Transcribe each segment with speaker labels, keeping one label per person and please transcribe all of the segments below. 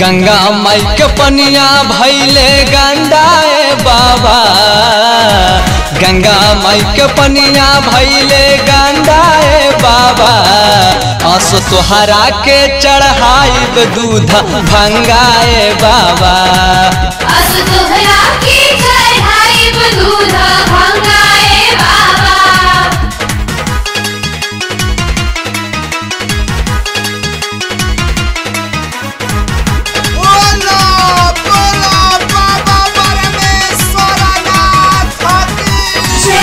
Speaker 1: गंगा माई के पनिया भैले गंडाए बाबा गंगा माई के पनिया भैले गंडाए बाबा अस तोहरा के चढ़ाइब दूध भंगाए बाबा
Speaker 2: अस तोहरा के चढ़ाइब दूध भंगाए बाबा
Speaker 3: बोलो बोलो बाबा परमेश्वरनाथ की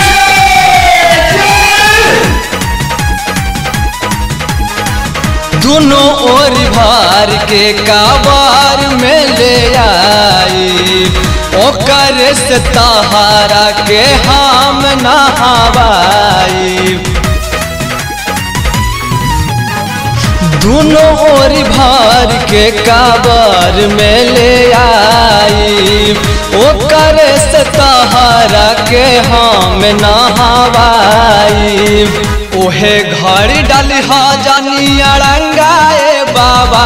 Speaker 1: दोनों ओर भार के काबार में ले आई ओकर से तहारा के हम नहावाई दोनों ओर भार के काबर में ले आई ओकर से तहारा के हम नहावाई ओहे घर डलिहा जानी अड़ंगाए बाबा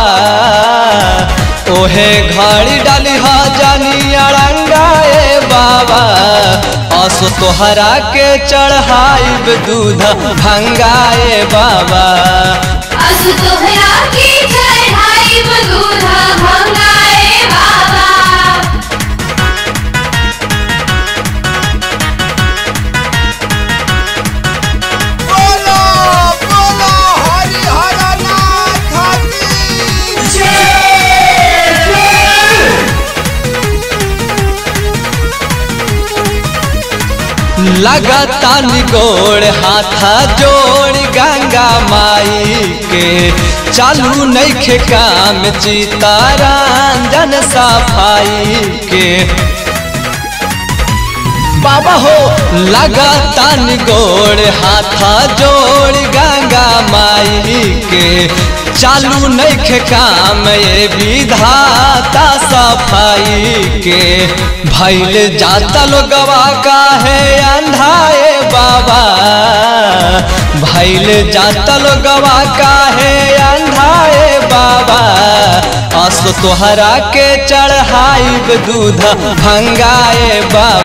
Speaker 1: ओहे घर डलिहा जानी अड़ंगाए बाबा अस तोहरा के चढ़ाइब दूध भंगाए बाबा
Speaker 2: अस तोहरा के चढ़ाइब दूध भंगाए बाबा
Speaker 3: बोलो बोलो हरिहरनाथ की
Speaker 1: लगाता निगोड़ हाथा जोड़ गंगा माई के चालू नैखे काम चितारंजन सफाई के बाबा हो लगाता निगोड़ हाथा जोड़ गंगा माई के चालू नैखे काम ये विधाता सफाई के भैल जाता लोगवा काहे अंधाए बाबा भैल जाता लोगवा काहे अंधाए बाबा अस तोहरा के चढ़ाइब दूध भंगाए बाबा